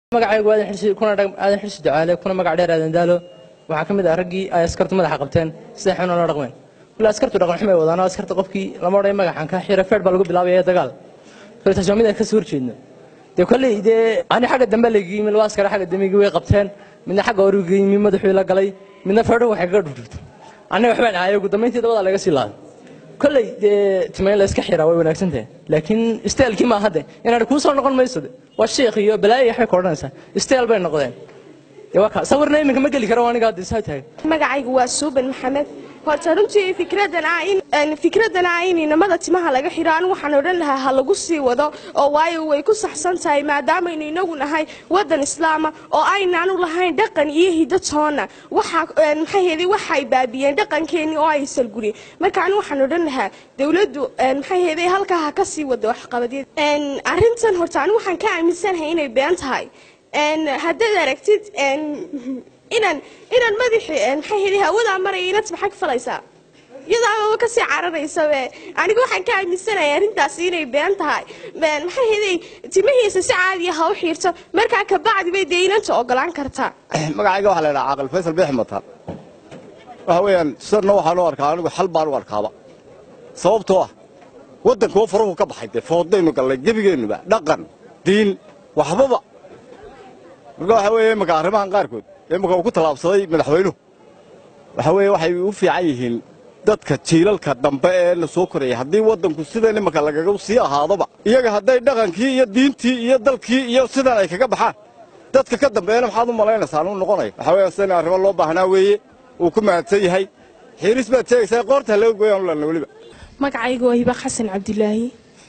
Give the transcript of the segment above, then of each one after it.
magacaygu aadan xirsi kuna aadan xirsi ducaale kuna magac dheer aadan daalo waxaa ka mid ah raggii ay askartu madaxa qabteen sida xun la dhaqmeen kule askartu dhaqan xumay wadaan oo askarta qofkii lama odhan magacan ka xira feer baa lagu bilaabaya dagaal kule taas waa mid aan ka soo horjeedno dee kolley dee ani xagga dambe laga yimi laba askare xagga dambe way qabteen midna xagga hore uga yimi madaxuu la galay midna feerdho waxay kaga dhurtay annaga waxbaan ahay ugu dambayntii dabada laga sii laaday kolley dee timayn la iska xiraa way wanaagsan tahay laakiin isteelkii maaha de inaad kuu soo noqon mayso de waa shiikh iyo balaayo waxbay ka odhanaysaa isteel bay noqdeen dee waa kaa sawirna iminka ma geli karo aniga hadda isaa tahay magacaygu waa suuban maxamed horta runtii fikradan ah in fikradan ah in inamada timaha laga xiro anigu waxaan odhan lahaa ha lagu sii wado oo waayo way ku saxsan tahay maadaamaynu inagu nahay wadan islaama oo aynaanu lahayn dhaqan iyo hiddo toona waxa maxay heeday waxay baabiyeen dhaqankeennii oo ay salguriyeen marka anigu waxaan odhan lahaa dowladdu maxay heeday halkaa ha ka sii wado waxqabadyada arrintan horta anigu waxaan ka aaminsanahay inay been tahay haddaad aragtid inaan inaan madaxii maxay heli hawadaa maraya inad maxaa ka falaysaa iyadaababa kasii cararaysabe anigu waxaan ka aaminsanahay arrintaasi inay been tahay maxay helay timihiisa si caadiya ha u xiirto markaa kabacdi bay dee inanta ogolaan kartaa magacayga waxaa la ydhaha caaqil faysal beex mataan waxa weeyaan sidanna waxaan u arkaa anigu xal baan u arkaaba sababtoo ah waddankuwa faruhu ka baxay dee foodaynu gallay gebigeennuba dhaqan diin waxbaba marka waxa weeye imaka arrimahan qaarkood imaka uu ku tallaabsaday madaxweynuhu waxa weeye waxay u fiican yihiin dadka jiilalka dambe ee la soo korayay haddii waddanku sidan imaka lagaga sii ahaadoba iyaga hadday dhaqankii iyo diintii iyo dalkii iyo sidan ay kaga baxaan dadka ka dambeeyana maxaad u malaynaysaa anuu noqonaya waxa weeye sidan arrimo loo baahnaa weeye uu ku mahadsan yahay xiiris baad sheegaysaa qoorta laga gooyaan u lana weliba magacaygu waa hiba xasan cabdilaahi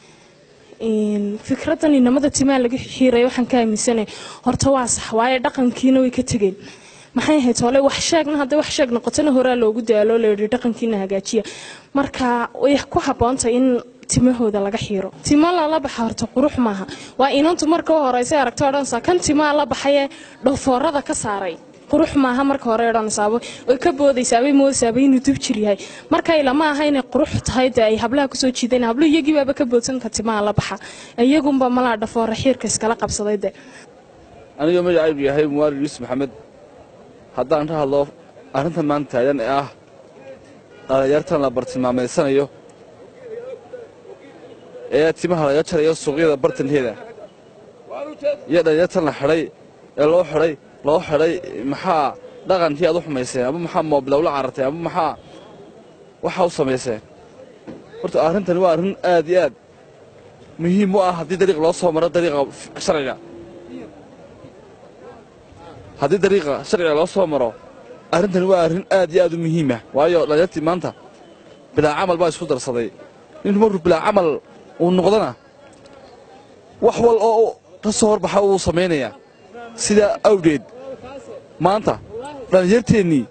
fikradan inamada timaha laga xiiray waxaan ka aaminsanay horta waa sax waayo dhaqankiina way ka tegeen maxay ahayd hole wax sheegna hadday wax sheeg noqotona horaa loogu daalo layidhi dhaqankiina hagaajiya marka way ku habboontahay in timahooda laga xiiro timo lala baxa horta qurux maaha waa inantu marka u horeysa aragto odhanaysaa kan timaa la baxayee dhoofoorada ka saaray qurux maaha marka hore odhanaysaaba way ka boodaysaabay moodaysaaba inuu dub jir yahay marka ilama aha inay qurux tahay dee ay hablaha kusoo jiideen hablo iyagii baaba ka boodsanka timaha la baxa iyagunba malaa dhafoora xiirka iskala qabsaday de aniga magacaygu yahay muwaalid yuusuf maxamed haddaan ka hadlo arrintan maanta taagan ee ah dhalinyartan la bartilmaamaysanayo ee timaha laga jarayo suuqyada bartankeeda iyo dhalinyartan la xidhay ee loo xidhay loo xidhay maxaa dhaqankii aad u xumayseen ama maxaa moobilow la carartay ama maxaa waxaa u samayseen horta arrintani waa arrin aad iyo aad muhiim u ah haddii dariiq loo soo maro dariiqa sharciga haddii dariiqa sharciga loo soo maro arrintani waa arrin aad iyo aad u muhiima waayo dhalinyartii maanta bilaa camal baa isku darsaday ninku markuu bilaa camal uu noqdana wax wal oo ka soo horbaxa uu samaynayaa sidaa awgeed maanta dhallinyarteennii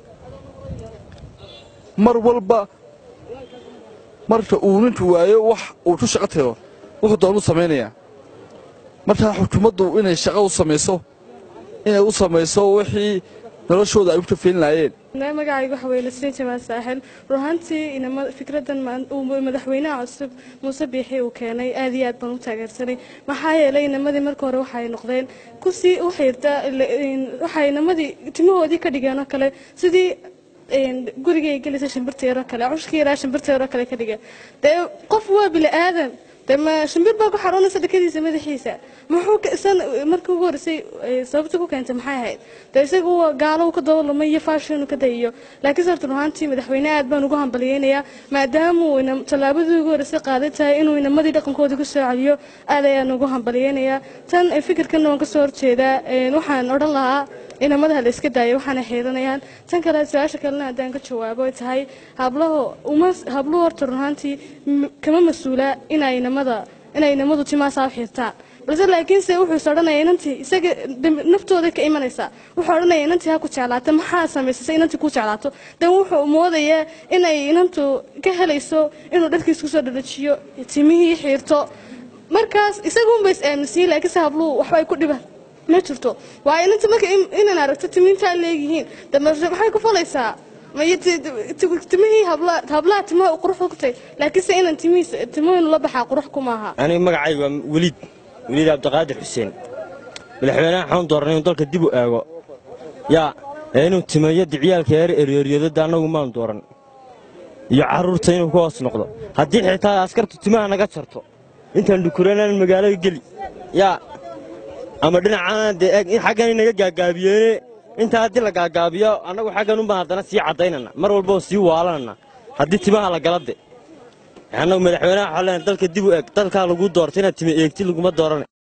mar walba marka uu ninku waayo wax uu ku shaqo tago wuxuu doonuu samaynayaa markaa xukuumaddu inay shaqo u samayso inay u samayso wixii noloshooda ay u kafeyn laayeen magacaygu waxa weye nasriin jamaal saaxil runaantii fikradan uu madaxweynaha cusub muuse biixi uu keenay aad iyo aad baan u taageersanay maxaa yeelay inamadii marka hore waxay noqdeen kusii u xiirta waxay inamadii timahoodii ka dhigeen oo kale sidii gurigay gelaysa shimbirteero kale cushkii yaraa shimbirteero kale ka dhigeen dee qof waa bili aadan dee ma shimbir baa ku xaroonaysa dhakadiisa madaxiisa muxuu isan markii ugu horreysay sababta ku keentay maxay ahayd dee isaga uu gaalo ka dabalumay iyo faashinu ka dayiyo laakiin sarta ruhaantii madaxweyne aad baan ugu hambaliyeynayaa maadaama uu tallaabadii ugu horreysay qaadan tahay inuu inamadii dhaqankoodii ku soo celiyo aad ayaan ugu hambaliyeynayaa tan fikirkanna waan kasoo horjeedaa waxaan odhan lahaa inamadaha la iska daaya waxaana xiiranayaan tan kale su-aasha kalena haddaan ka jawaabo ay tahay hablaho uma habluhu horta runaantii kama mas-uula inay inamada inay inamadu timaasaa u xiirtaan balse laakiinse wuxuu is odhanaya inantii isaga naftooda ka imanaysaa wuxuu odhanaya inantii ha ku jeclaata maxaa samaysasay inantii ku jeclaato dan wuxuu moodayaa inay inantu ka helayso inuu dharkiis kusoo dhadhajiyo timihii xiirto markaas isagunba is aaminsiin laakiinse habluhu waxba ay ku dhibaan ma jirto waayo inanta marka inaan aragto timiintaa leeyihiin dambe maxay ku falaysaa timihii hablaha timaha qurux ku tahay laakiinse inaan timihiisa timohinu la baxaa qurux kumaaha aniga magacayga waa weliid weliid cabdiqaadir xuseen madaxweynaha waxaan dooranay inuu dalka dib u eego yaa ee inuu timeeyo diciyaalka eer eryeryadada annagu maan dooran iyo carruurta inuu ka hoos noqdo haddii xitaa askartu timaha naga jarto intaan dhukuranaan magaalada geli yaa ama dhinacaan dee eeg in xaggan inaga gaagaabiyeene intaa haddii la gaagaabiyo annagu xaggan unbaan haddana sii caddaynana mar walba oo sii waalanana haddii timaha la gala de annagu madaxweynaha waxaa leenahay dalka dib u eeg dalkaa lagu doorta inaad time eegti laguma dooran